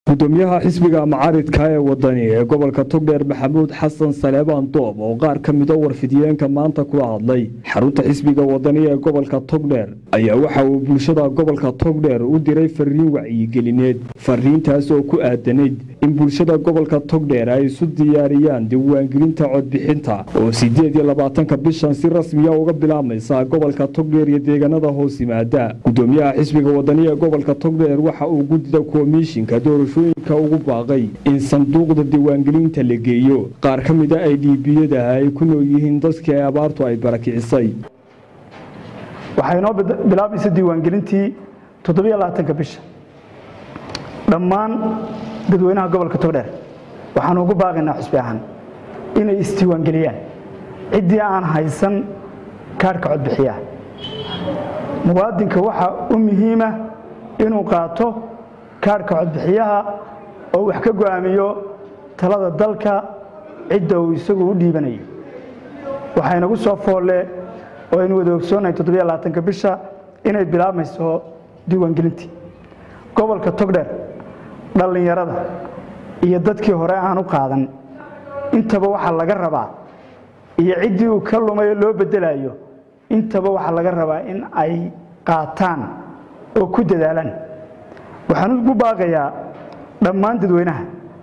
gudoomiyaha xisbiga macaaridka ee wadani ee gobolka togdheer maxamuud xasan saleebaan doob oo qaar ka mida warfidiyeenka maanta kula hadlay xarunta xisbiga wadani ee gobolka togdheer ayaa waxa uu bulshada gobolka togdheer u diray fariin wacyigelineed fariintaas oo ku aadanayd in bulshada gobolka togdheer ay isu diyaariyaan diiwaangelinta codbixinta oo sideed iyo labaatanka bishan si rasmiya uga bilaabmaysa gobolka togdheer iyo deegaanada hoos yimaada gudoomiyaha xisbiga wadani ee gobolka togdheer waxa uu gudida komishinka doorashooyinka ugu baaqay in sanduuqda diiwaangelinta la geeyo qaar ka mida ay dhiibiyadaha ay ku nool yihiin dadkii ay abaartu ay barakicisay waxay inoo bilaabaysa diiwaangelintii toddobiyolabaatanka bisha dhammaan dadweynaha gobolka togdheer waxaanu ugu baaqaynaa xusbi ahaan inay isdiiwaangeliyaan ciddii aan haysan kaarhka codbixiyaha muwaadinka waxaa u muhiima inuu qaato kaarhka codbixiyaha oo wax ka go'aamiyo talada dalka cidda uu isagu u dhiibanayo waxaynagu soo foolle oo aynu wada ogsoonnahay toddobiyolabaatanka bisha inay bilaabmayso diiwaangelintii gobolka togdheer dhallinyarada iyo dadkii hore aan u qaadan intaba waxaa laga rabaa iyo ciddii uu ka lumay oo loo bedelayo intaba waxaa laga rabaa in ay qaataan oo ku dadaalaan waxaan ugu baaqayaa dhammaan dadweynaha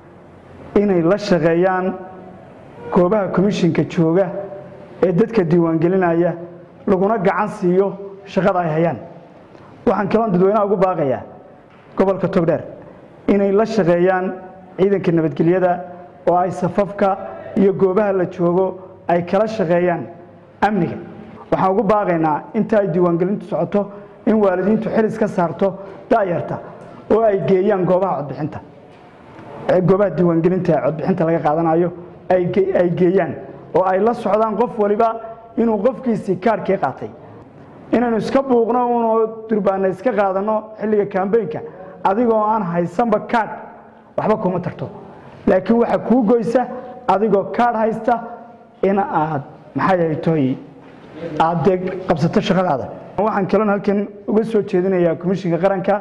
inay la shaqeeyaan goobaha komishinka jooga ee dadka diiwaangelinaya laguna gacan siiyo shaqada ay hayaan waxaan kaloon dadweynaha ugu baaqayaa gobolka togdheer inay la shaqeeyaan ciidanka nabadgelyada oo ay safafka iyo goobaha la joogo ay kala shaqeeyaan amniga waxaan ugu baaqaynaa inta ay diiwaangelintu socoto in waalidiintu xilis ka saarto da'yarta oo ay geeyaan goobaha codbixinta goobaha diiwaangelinta codbixinta laga qaadanayo ay geeyaan oo ay la socdaan qof waliba inuu qofkiisii kaarhkii qaatay inaynu iska buuqno unoo durbaana iska qaadanno xilliga kambeynka adigoo aan haysanba kaadh waxba kuma tarto laakiin waxaa kuu goysa adigoo kaadh haysta in aad maxay toy aad dee qabsato shaqadaada waxaan kaloon halkan uga soo jeedinayaa komishinka qaranka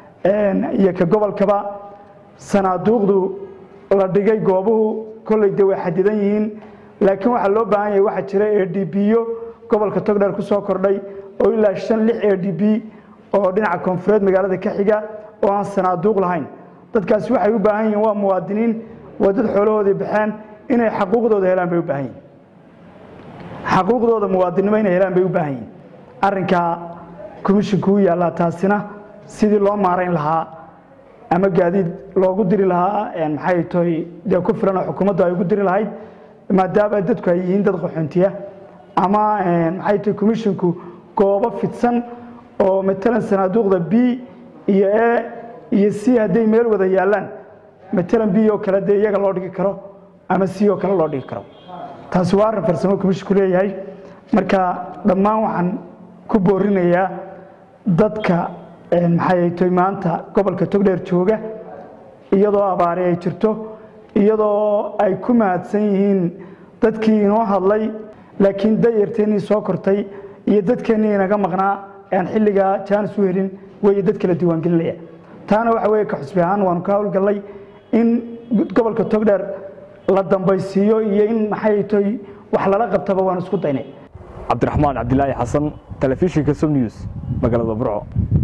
iyo ka gobolkaba sanaaduuqdu la dhigay goobuhu kolley de way xadidan yihiin laakiin waxaa loo baahan yahay waxaa jira a d b-yo gobolka togdheer ku soo kordhay oo ilaa shan lix a d b oo dhinaca koonfureed magaalada ka xiga oo aan sanaaduuq lahayn dadkaasi waxay u baahan yihiin waa muwaadiniin waa dad xoolahoodii baxeen inay xaquuqdooda helaan bay u baahan yihin xaquuqdooda muwaadinnimo inay helaan bay u baahan yihin arrinkaa komishinku u yaallaa taasina sidii loo maarayn lahaa ama gaadiid loogu diri lahaa maxay toy dee ku filan oo xukuumaddu ay ugu diri lahayd maadaama dadku ay yihiin dad qaxoontiya ama maxay toy komishinku goobo fidsan oo matalan sanaaduuqda b iyo e iyo c hadday meel wada yaallaan matalan b oo kale dee iyaga loo dhigi karo ama c oo kale loo dhigi karo taasi waa arrin farsamo komishinku leeyahay marka dhammaan waxaan ku boorinayaa dadka maxay toy maanta gobolka togdheer jooga iyadoo abaari ay jirto iyadoo ay ku mahadsan yihiin dadkii inoo hadlay laakiin dayarteennii soo kortay iyo dadkeennii inaga maqnaa aan xilligaa jaanis u helin weeye dad kala diiwaangelinaya taana waxa weye ka xusbi ahaan waanu ka howlgallay in gobolka togdheer la dambaysiiyo iyo in maxay toy wax lala qabtaba waanu isku daynay cabdiraxmaan cabdilaahi xasan telefishinka som news magaalada burco